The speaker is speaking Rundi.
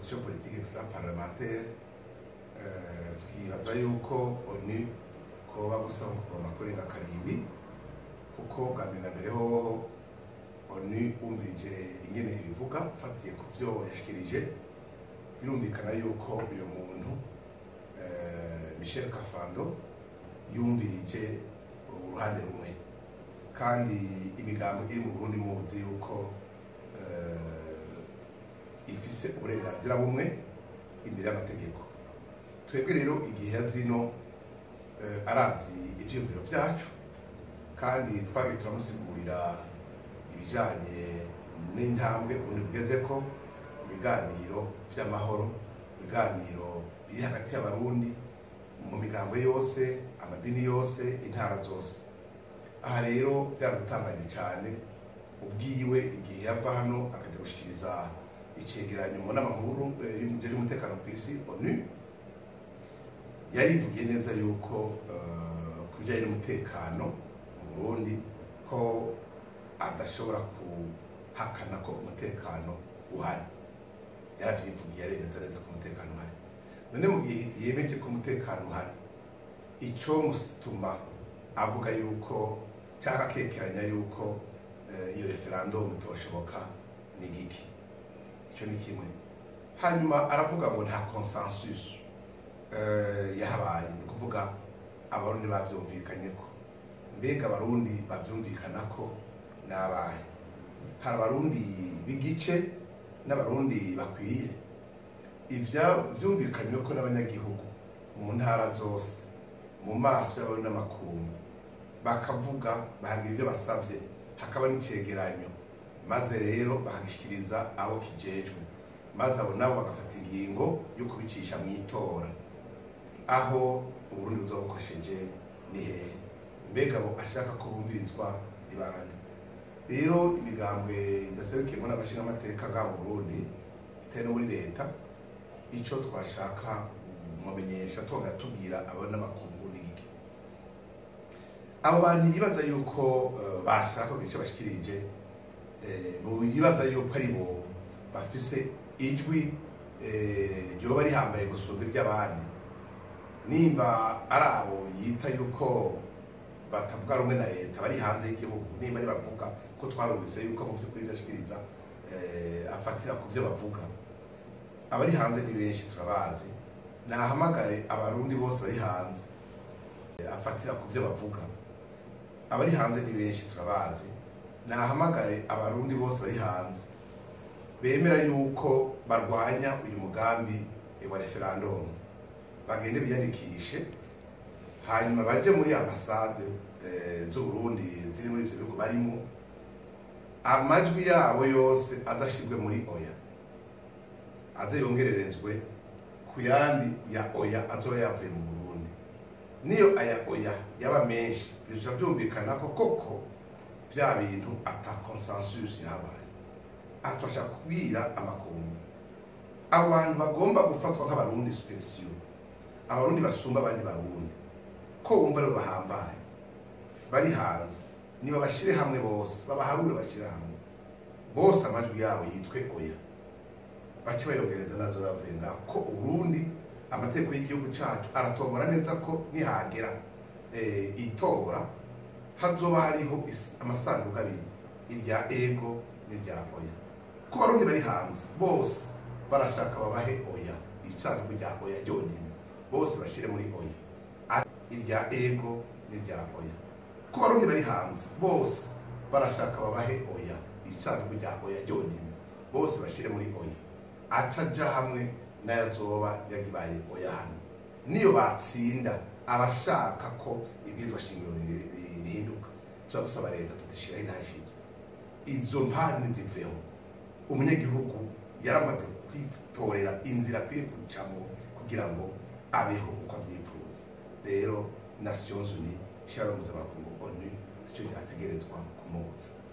opposition politique extra parlementaire eh, twibaza yuko onu koba gusa kugomba kurenga karimbi kuko bwa mbere na mbere hoho onu wumvirije ingene ibivuga ufatiye ku vyo yashikirije birumvikana yuko uyu muntu eh, michel kafando yumvirije uruhande rumwe kandi imigambo iri mu burundi muzi yuko eh, ifise uburenganzira bumwe imbere y'amategeko twebwe rero igihe yazino eh, arazi ivyiyumviro vyacu kandi twagiye turamusigurira ibijanye n'intambwe ubundi bugezeko ibiganiro vy'amahoro ibiganiro biri hagati y'abarundi mu migambo yose amadini yose intara zose aha rero byaradutangaje cyane ubwiwe igihe yava hano akajya gushikiriza icegeranyo mu nama nkuru eh, y'umujeje umutekano ku isi onu yarivugiye neza yuko eh, ku bijyanye n'umutekano mu burundi ko adashobora kuhakana ko umutekano uhari yaravyivugiye aremeza neza ko umutekano uhari none mu gihe yemeje ko umutekano uhari ico mutuma avuga yuko cyangwa akekeranya yuko eh, iyo referendum itoshoboka ni giki icyo ni kimwe hanyuma aravuga ngo nta consensus eh, yahabaye ni ukuvuga abarundi bavyumvikanye ko mbega abarundi bavyumvikana ko nabahe hari abarundi b'igice n'abarundi bakwiye ivya vyumvikanywe ko n'abanyagihugu mu ntara zose mu maso y'abarundi n'amakungu bakavuga bahagira ivyo basavye hakaba n'icegeranyo maze rero bakagishikiriza abo kijejwe maze abo nabo bagafata ingingo yo kubicisha mu itora aho uburundi buzobukosheje ni hehe mbega abo ashaka ko bumvirizwa ni bande rero imigambwe idaserukiyemo n'abashingamateka bwa mu burundi itari no muri leta ico twashaka mumenyesha twongera tubwira abo n'amakungu ni iki abo bantu yibaza yuko eh, bashaka kugira icyo bashikirije eh, bo yibaza yuko ari bo bafise ijwi eh, ryoba rihambaye gusumba iry'abandi nimba ari abo yita yuko batavuga rumwe na leta bari hanze y'igihugu nimba ari bavuga ko twarumvise yuko mu vy'ukuri vyashikiriza eh, afatira ku vyo bavuga abari hanze ni benshi turabazi nahamagare abarundi bose bari hanze eh, afatira ku vyo bavuga abari hanze ni benshi turabazi nahamagare abarundi bose bari hanze bemera yuko barwanya uyu mugambi eh, wa referendum bagende biyandikishe hanyuma baje muri ambasade eh, z'uburundi ziri muri ivyo bihugu barimo amajwi yabo yose azashirwe muri oya aze yongererezwe ku yandi ya oya azoba yavuye mu burundi niyo aya oya yaba menshi bizoca vyumvikana ko koko vya bintu ata consensus yabaye aha turashaka kubwira amakungu abo bantu bagomba gufatwa nk'abarundi special abarundi basumba abandi barundi ko wumva rero bahambaye bari hanze niba bashire hamwe bose babaharure bashire hamwe bose amajwi yabo yitwe oya bace bayongereza nazo bavuye ngaho ko uburundi amategeko y'igihugu cacu aratombora neza ko nihagera eh, itora hazoba hariho is- amasanduku abiri irya ego n'irya oya ko barundi bari hanze bose barashaka babahe oya isanduku rya oya ryonyine bose bashire muri oya A- irya ego n'irya oya ko barundi bari hanze bose barashaka babahe oya isanduku rya oya ryonyine bose bashire muri oya aca aja hamwe n'ayazoba yagibaye oya hano niyo batsinda abashaka ko ibwirizwa shingiro ri- ri- rihinduka tuba dusaba leta tudishiraho intashitse izo mpande ziveho umunyagihugu yaramaze kwitorera inzira akwiye gucamo kugira ngo abeho uko abyipfuza rero nations unies ishyirahamwe mpuzamakungu onu sicyo ryategerezwa kumubuza